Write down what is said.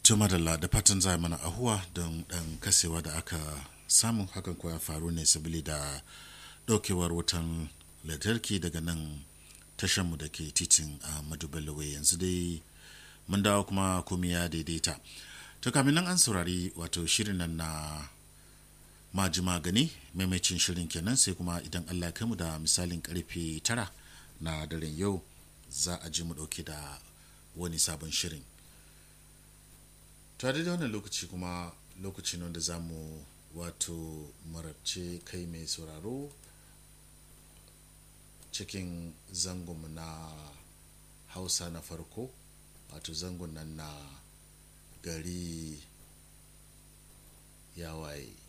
Tuma da da fatan za mana ahuwa don ɗan kasewa da aka samu hakan kuwa ya faru ne sabili da ɗaukewar wutan lantarki daga nan tashanmu da ke titin a madubalawe yanzu dai mun dawo kuma komai ya daidaita to kamin nan an saurari wato shirin nan na maji magani maimacin shirin kenan sai kuma idan allah ya mu da misalin karfe tara na daren yau za a ji mu ɗauke da wani sabon shirin tare da wannan lokaci kuma lokacin wanda za mu wato marabce kai mai sauraro cikin zangonmu na hausa na farko wato zangon nan na gari ya waye